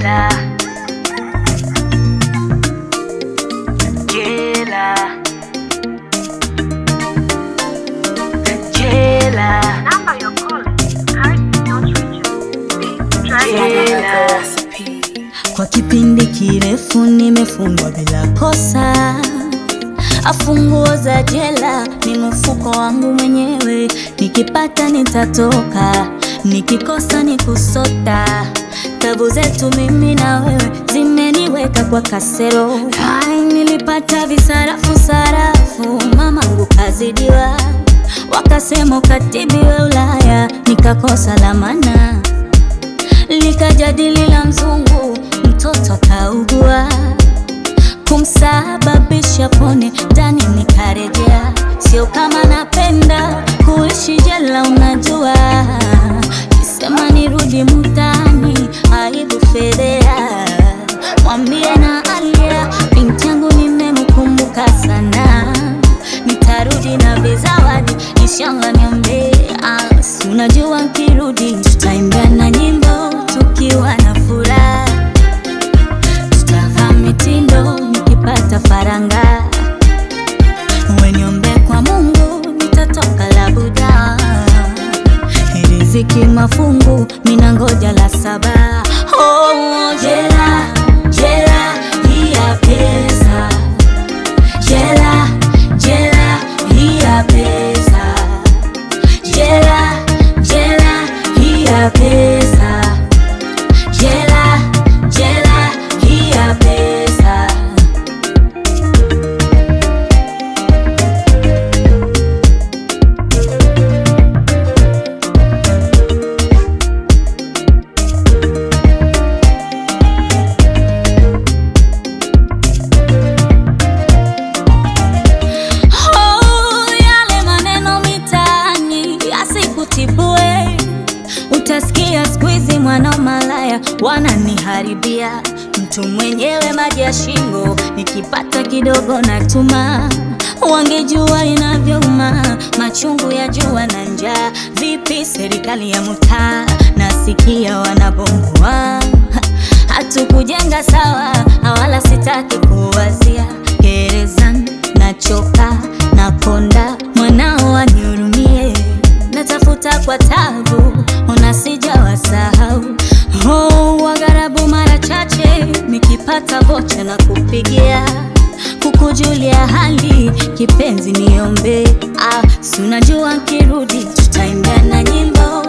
jela jela jela Number you're calling currently not reachable. Please try jela Kwa kipindi kirefu nimefungwa bila kosa, afunguo za jela ni mfuko wangu mwenyewe, nikipata nitatoka, nikikosa ni kusota. Tabu zetu mimi na wewe zimeniweka kwa kasero. Ai, nilipata visarafu sarafu, mamangu kazidiwa, wakasema ukatibiwe Ulaya, nikakosa lamana likajadili la mzungu, mtoto kaugua, kumsababisha pone ndani, nikarejea. Sio kama napenda kuishi jela, unajua, kisema nirudi mtaani, aibu fedhea. Mwambie na Alia, binti yangu nimemkumbuka sana, nitarudi na vizawadi, inshallah niombe. Ah, si unajua nkirudi tutaimbia na nyimbo tukiwa na furaha, tutavaa mitindo nikipata faranga, weniombe kwa Mungu nitatoka labuda, riziki mafungu mina ngoja la saba. Oh, jela jela hii ya pesa, jela jela hii ya pesa jela jela hii ya pesa jela jela hii ya pesa Oh, yale maneno mitaani yasikutibue, utasikia siku hizi mwana malaya wananiharibia. Mtu mwenyewe maji ya shingo, nikipata kidogo natuma. Wangejua inavyouma, machungu ya jua na njaa. Vipi serikali ya mtaa, nasikia wanabomoa hatukujenga sawa, wala sitaki kuwazia gerezani, nachoka nakonda, mwanao wanihurumie, natafuta kwa tabu, ona sijawasahau. Oh, wagharabu mara chache nikipata vocha na kupigia kukujulia hali, kipenzi niombe. Ah, si unajua nkirudi tutaimbia na nyimbo